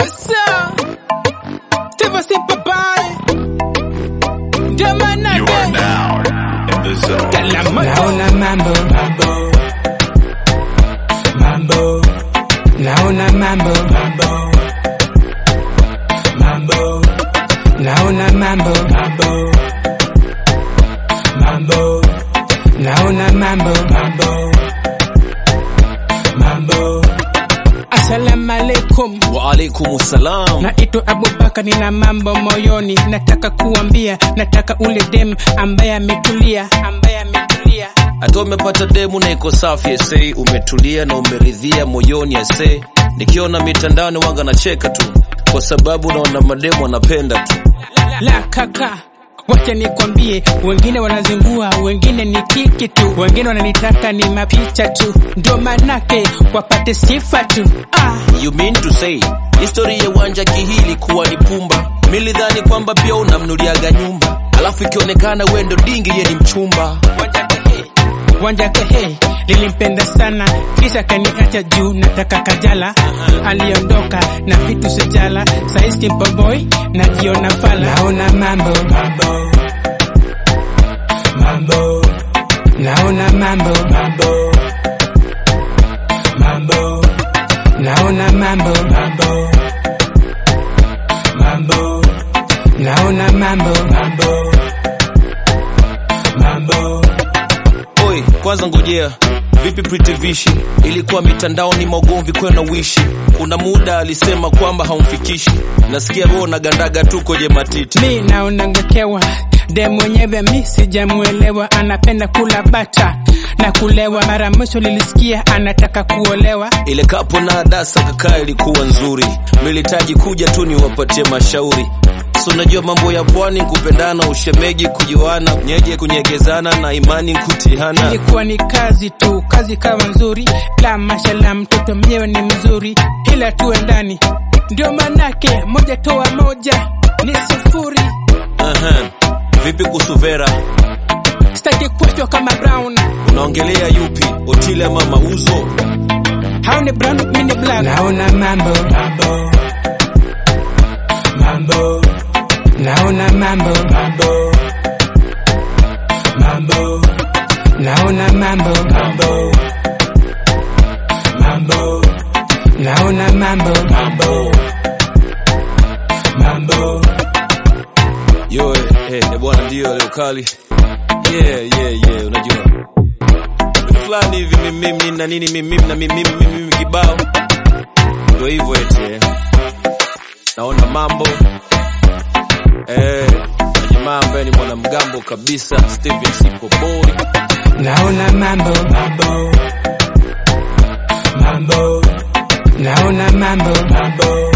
Sasa Steve Simple Boy Ndio maana You are now in the zone. naona mambo mambo mambo naona mambo mambo mambo naona mambo mambo mambo naona mambo mambo mambo Assalamu alaikum Wa alaikum salam. Naitwa Abubakar, nina mambo moyoni, nataka kuambia, nataka ule dem ambaye ametulia, ambaye ametulia. Hata umepata demu na iko safi ese, umetulia na umeridhia moyoni ese. Nikiona mitandaoni wanga nacheka tu, kwa sababu naona mademu wanapenda tu. La kaka, wacha nikwambie, wengine wanazingua, wengine ni kiki tu, wengine wananitaka ni mapicha tu, ndio manake wapate sifa tu. Ah, You mean to say history ya uwanja kihili kuwa ni pumba? Milidhani kwamba pia unamnuliaga nyumba, alafu ikionekana we ndo dingi ye ni mchumba. wanjakehe wanjakehe lilimpenda sana kisha kaniacha juu nataka kajala aliondoka na vitu sijala saizi Simple boy najiona fala naona mambo mambo mambo naona mambo mambo mambo naona mambo mambo mambo naona mambo mambo mambo Oi, kwanza ngojea vipi Pretty Vishi? Ilikuwa mitandaoni maugomvi kwena wishi. Kuna muda alisema kwamba haumfikishi, nasikia wewe unagandaga tu kwenye matiti. mi naonangekewa de mwenyewe mi sijamuelewa anapenda kula bata na kulewa mara mwisho lilisikia anataka kuolewa Ile kapo na adasa kakaa ilikuwa nzuri, militaji kuja tu niwapatie mashauri. So unajua mambo ya pwani, kupendana, ushemeji, kujuana, nyeje, kunyegezana na imani kutihana. ilikuwa ni kazi tu kazi kawa nzuri la mashala mtoto mwenyewe ni mzuri ila tuwe ndani ndio manake moja toa moja ni sufuri Aha. Vipi kuhusu Vera? sitaki kuachwa kama brown Unaongelea yupi? Otile ama mauzo? hao ni brown mi ni black naona mambo mambo mambo naona mambo mambo mambo naona mambo mambo mambo naona mambo mambo mambo Yo, eh, eh, eh, bwana ndio leo kali. Yeah, yeah, yeah, unajua. Vitu fulani hivi mimi na nini mimi na mimi mimi mimi kibao. Ndio hivyo eti. eh. Naona mambo. Eh, na jamaa ambaye ni mwanamgambo kabisa, Steven Sipo Boy. naona mambo mambo mambo naona mambo mambo